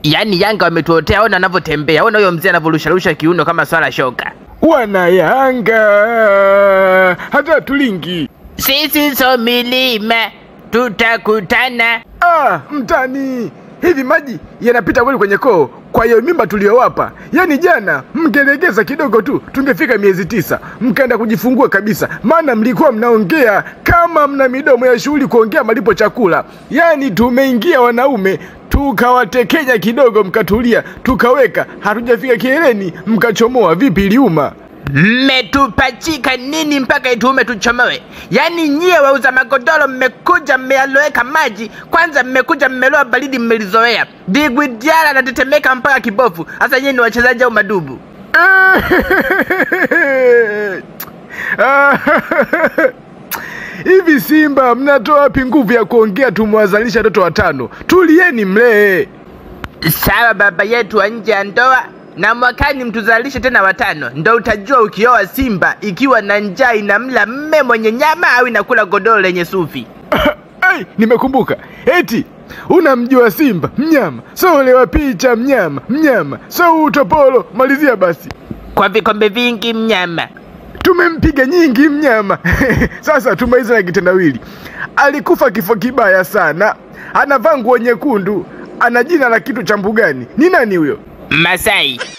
Yaani Yanga wametuotea, ona wanavyotembea, ona huyo mzee anavyorusharusha kiuno kama swala shoka. Wana Yanga hata tulingi. Sisi so milima tutakutana. Ah, mtani, hivi maji yanapita kweli kwenye koo? Kwa hiyo mimba tuliyowapa, yaani jana mngelegeza kidogo tu, tungefika miezi tisa, mkaenda kujifungua kabisa, maana mlikuwa mnaongea kama mna midomo ya shughuli kuongea malipo chakula. Yaani tumeingia wanaume tukawatekenya kidogo, mkatulia, tukaweka, hatujafika kileleni, mkachomoa. Vipi, iliuma? Mmetupachika nini mpaka ituume tuchomoe? Yaani nyie wauza magodoro mmekuja mmeyaloweka maji, kwanza mmekuja mmeloa baridi mmelizoea. Digwi Diara anatetemeka mpaka kibofu. Sasa nyie ni wachezaji au madubu? Hivi Simba mnatoa wapi nguvu ya kuongea tumewazalisha watoto watano? Tulieni mlee. Sawa baba yetu wa nje ya ndoa, na mwakani mtuzalishe tena watano, ndo utajua ukioa Simba ikiwa na njaa inamla mme mwenye nyama au inakula godoro lenye sufi. Ai, nimekumbuka. Eti unamjua Simba mnyama, so ule wa picha mnyama, mnyama, so utopolo. Malizia basi. Kwa vikombe vingi mnyama. Tumempiga nyingi mnyama. Sasa tumalize na kitendawili. Alikufa kifo kibaya sana, anavaa nguo nyekundu, ana jina la kitu cha mbugani. Ni nani huyo? Masai.